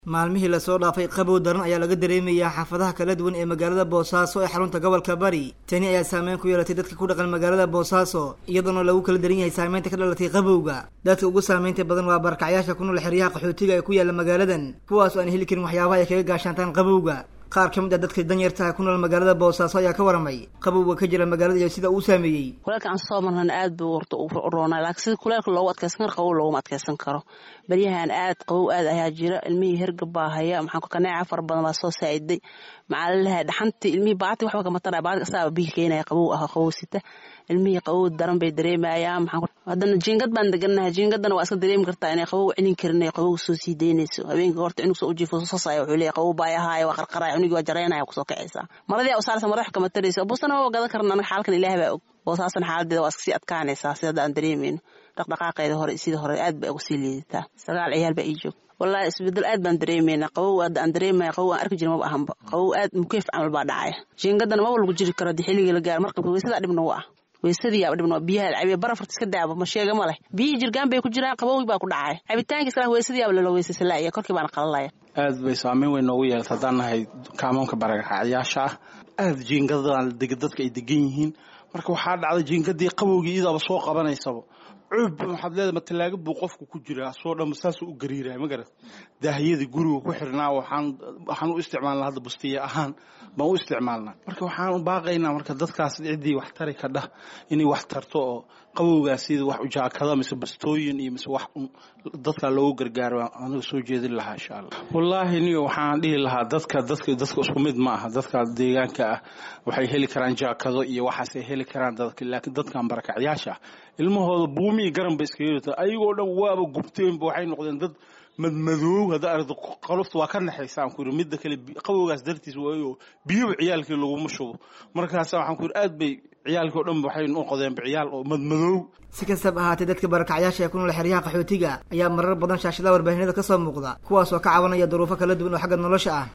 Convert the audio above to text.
maalmihii lasoo dhaafay qabow daran ayaa laga dareemayaa xaafadaha kala duwan ee magaalada boosaaso ee xarunta gobolka bari tani ayaa saameyn ku yeelatay dadka ku dhaqan magaalada boosaaso iyadoona lagu kala daran yahay saameynta ka dhalatay qabowga dadka ugu saameynta badan waa barakacyaasha ku nool xeryaha qaxootiga ee ku yaala magaaladan kuwaas oo aan heli karin waxyaabaha ay kaga gaashaantaan qabowga qaar ka mid ah dadka danyartaha ku nool magaalada boosaaso ayaa ka waramay qabowga ka jira magaalada iyo sida uu saameeyey kuleelka aan soo marnana aad buu horta u roonaa laakiin sida kuleelka loogu adkeysan karo qabow looguma adkeysan karo baryahan aad qabow aad ayaa jira ilmihii hergab baa haya maxaan kaneeca fara badan baa soo saa'iday maxaa lalehay dhaxantii ilmihii baati waxba kama taraya baati asaaba bihi keenaya qabow ah qabow sita ilmihii qabow daran bay dareemayaan maxaan haddana jiingad baan deganahay jiingadana waa iska dareemi kartaa inay qabow celin karin ay qabow soo sii daynayso habeenkii horta cunug soo ujiifo sasaya wuxuu leeyahay qabow baayahaayo waa qarqaraya cunugii waa jareynaya kusoo kacaysaa maradii u saaraysa madax kama tarayso buusana waa gadan karna anaga xaalkan ilaahay baa og boosaasan xaaladeeda waa iska sii adkaanaysaa sida hadda aan dareemayno dhaqdhaqaaqeeda hore sida hore aad bay uga sii liidataa sagaal ciyaal baa ii joog wallahi isbedel aad baan dareemeynaa qabow hadda aan dareemaya qabow aan arki jirin maba ahanba qabow aad mukeef camal baa dhacaya jiingadana maba lagu jiri karo haddii xilligii la gaaro marqabka weysadaa dhibna u ah weysadii yaa dhibna biyaha cabiya barafarta iska daaba ma sheega ma leh biyihii jirgaan bay ku jiraan qabowgii baa ku dhacaya cabitaankiis kala weysadii yaaba lala weysaysa laaya korkii baana qalalaya aad bay saameyn weyn noogu yeelata haddaan nahay kaamoonka barakacyaasha ah aad jiingadaan dadka ay degan yihiin marka waxaa dhacday jiingadii qabowgii idaaba soo qabanaysaba cuub waxaad leedahay matalaaga buu qofku ku jiraa soo dhamma saasuu u gariiraya ma garat daahiyadii guriga ku xirnaa waxaan waxaan u isticmaalnaa hadda bustiya ahaan baan u isticmaalnaa marka waxaan u baaqaynaa marka dadkaas ciddii wax tari ka dhah inay wax tarto oo qabowgaas sida wax ujaakada mise bastooyin iyo mise wax dadka loogu gargaaro aniga soo jeedin lahaa insha allah wallaahi niyo waxaan dhihi lahaa dadka dadka dadka isku mid ma aha dadka deegaanka ah waxay heli karaan jaakado iyo waxaasay heli karaan dadka laakiin dadkan barakacyaasha ilmahooda buumi iyo garan ba iskaga yirta ayagoo dhan waaba gubteenba waxay noqdeen dad madmadoow hadda aragto qalofta waa ka naxaysa aan ku yidhi midda kale qabowgaas dartiis waayo biyuba ciyaalkii laguma shubo markaasa waxaan ku yidhi aad bay ciyaalkii o dhan waxay noqdeenba ciyaal oo madmadoow si kastaba ahaatee dadka barakacyaasha ee ku nool xeryaha qaxootiga ayaa marar badan shaashadaha warbaahinada ka soo muuqda kuwaas oo ka cabanaya duruufo kala duwan oo xagga nolosha ah